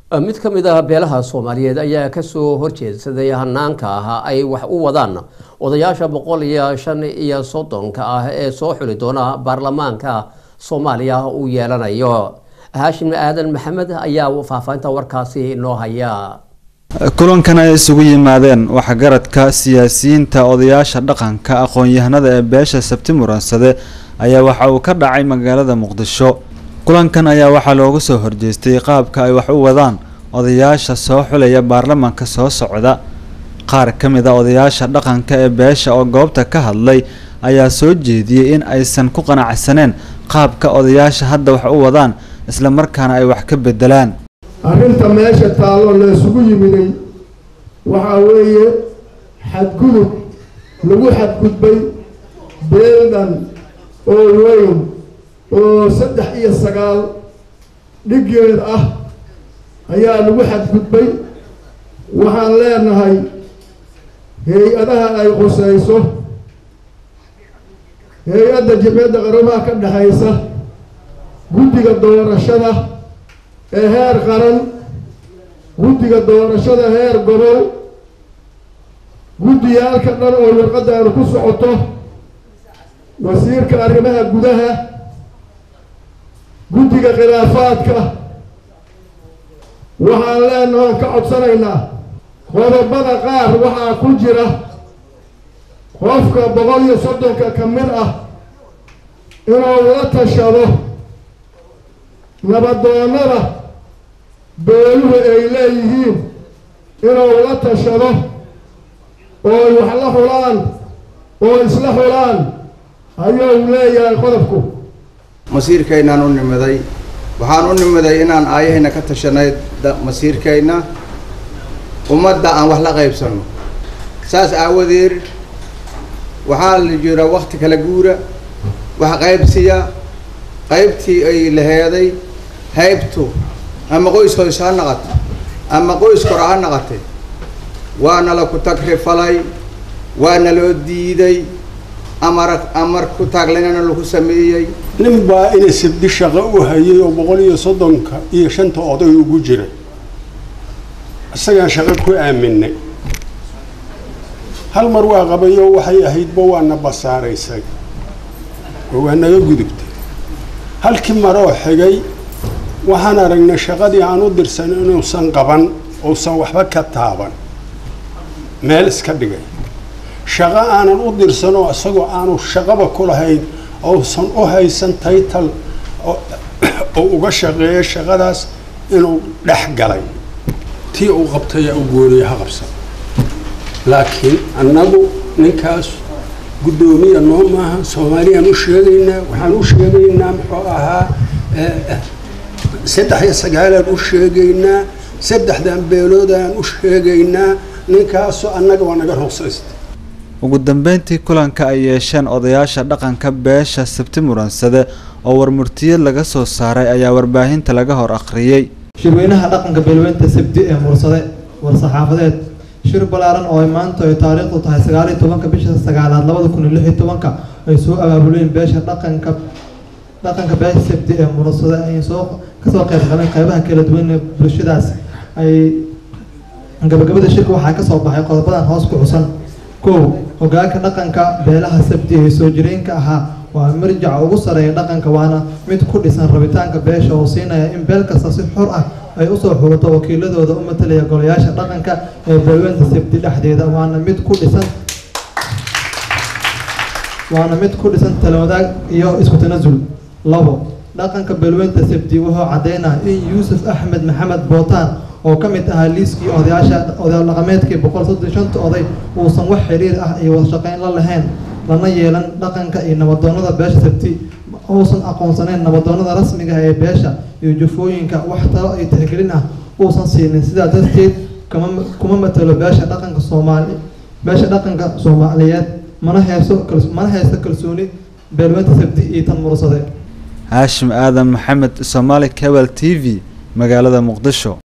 mid ka mid ah beelaha soomaaliyeed ayaa kasoo horjeedsaday hanaanka ah ay wax u wadaan odayaasha boqol iyo shan iyo soddonka ah ee soo xuli doona baarlamaanka soomaaliya uu yeelanayo haashim aadan maxamed ayaa faahfaahinta warkaasi inoo haya kulankan ay isugu yimaadeen waxgaradka siyaasiyiinta odayaasha dhaqanka aqoon-yahanada ee beesha sabti muransade ayaa waxa uu ka dhacay magaalada muqdisho kulankan ayaa waxaa loogu soo horjeestay qaabka ay wax u wadaan odayaasha soo xulaya baarlamaanka soo socda qaar ka mid a odayaasha dhaqanka ee beesha oo goobta ka hadlay ayaa soo jeediyey in aysan ku qanacsaneen qaabka odayaasha hadda wax u wadaan isla markaana ay wax ka bedelaan arrinta meesha taallo la isugu yimiday waxaa weeye xadgudub lagu xadgudbay beeldan oo weyn oo saddex iyo sagaal dhiggeed ah ayaa lagu xadgudbay waxaan leenahay hay-adaha ay khusayso hay-adda jimciyadda qaramaha ka dhexaysa guddiga doorashada ee heer qaran guddiga doorashada heer gobol guddiyaalka dhan oo warqaddaanu ku socoto wasiirka arrimaha gudaha guddiga khilaafaadka waxaan leenaha oon ka codsanaynaa qodobada qaar waxaa ku jira qofka boqol iyo soddonka ka mid ah inuu la tashado nabadoonnada beeluhu ay leeyihiin inuu la tashado oo wax la xulaan oo isla xulaan ayuu leeyahay qodobku masiirkaynaan u nimiday waxaan u nimiday inaan aayahayna ka tashanay masiirkayna ummadda aan wax la qaybsanno saas aawadeed waxaa la jira wakti kala guura wax qaybsiya qaybtii ay laheeday haybtu ama qoys hoys ha naqato ama qoys kora ha naqatay waana la ku tagrifalay waana loo diiday amar amar ku taaglanana lagu sameeyey nin baa inay sabdi shaqo u hayay oo boqol iyo soddonka iyo shanta oday ugu jiray isagaan shaqo ku aaminay hal mar waa qabayo waxay ahaydba waana basaaraysay oo waa naga gudubtay halkii maroo xigay waxaan aragnay shaqadii aan u dirsan inuusan qaban uusan waxba ka taaban meel iska dhigay shaqo aanan u dirsan oo isagoo aanu shaqaba ku lahayn uusan u haysan taytal oo uga shaqeeya shaqadaas inuu dhex galay tii uu qabtayaa u gooniya ha qabsan laakiin annagu ninkaas guddoomiya noo maaha soomaaliyaan u sheegaynaa waxaan u sheegaynaa muxuu ahaa saddex iyo sagaalaan u sheegaynaa saddexdan beeloodaan u sheegaynaa ninkaasu annaga waa naga ruqsaysta ugu dambeyntii kulanka ay yeesheen odayaasha dhaqanka beesha sabti muransade oo warmurtiyad laga soo saaray ayaa warbaahinta laga hor akhriyey shirweynaha dhaqanka beelweynta sabti ee mursade war-saxaafadeed shir ballaaran oo ay maanta ay taariikhdu tahay sagaal iyo tobanka bisha sagaalaad labada kun iyo lix iyo tobanka ay soo abaabuleen beesha dhaqanka dhaqanka beesha sabti ee mursade ay soo kasoo qayb galeen qeybaha kala duwan ee bulshadaas ay gabagabada shirka waxaa kasoo baxay qodobadan hoos ku xusan kow hogaanka dhaqanka beelaha sabti ee soo jireenka ahaa waa marjaca ugu sareeya dhaqanka waana mid ku dhisan rabitaanka beesha oo siinaya in beel kasta si xor ah ay usoo xulato wakiiladooda u matalaya golayaasha dhaqanka ee beelweynta sabti dhexdeeda waana mid ku dhisan waana mid ku dhisan talawadaag iyo isku tanasul labo dhaqanka beelweynta sabti wuxuu caddeynaa in yuusuf axmed maxamed bootaan oo ka mid ahaa liiskii odayaasha odayaal dhaqameedkii boqol soddon shanta oday uusan wax xiriir ah iyo wada shaqayn la lahayn lana yeelan dhaqanka iyo nabadoonnada beesha sabti uusan aqoonsaneyn nabadoonnada rasmiga ah ee beesha iyo jufooyinka wax talo iyo tixgelin ah uusan siinin sidaa darteed kama kuma matalo beesha dhaqanka soomaali beesha dhaqanka soomaaliyeed mana heeso mana haysto kalsooni beelweynta sabti iyo tan mursade haashim aadan maxamed somaali cable t v magaalada muqdisho